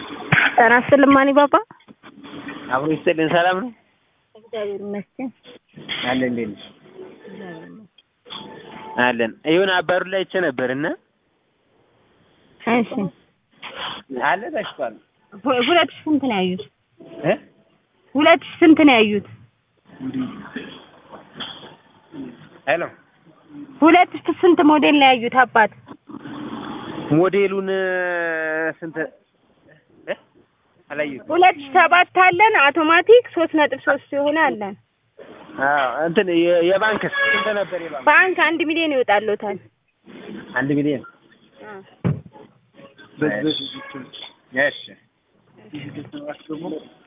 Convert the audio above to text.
ጤና ይስጥልኝ ማኒ ባባ። አብሮ ይስጥልን። ሰላም ነው? እግዚአብሔር ይመስገን። አለን እንዴት ነሽ? አለን ይሁን አባሩ ላይ አይቼ ነበር እና እሺ አለ ታሽቷል ሁ- ሁለት ሺህ ስንት ነው ያዩት? እ ሁለት ሺህ ስንት ነው ያዩት? ሄሎ ሁለት ሺህ ስንት ሞዴል ነው ያዩት አባት? ሞዴሉን ስንት እ አላየሁትም። ሁለት ሺህ ሰባት አለን አውቶማቲክ ሶስት ነጥብ ሶስት የሆነ አለን። አዎ እንትን የ- የባንክስ ስንት ነበር የባንክ? ባንክ አንድ ሚሊዮን ይወጣልዎታል። አንድ ሚሊዮን አ እሺ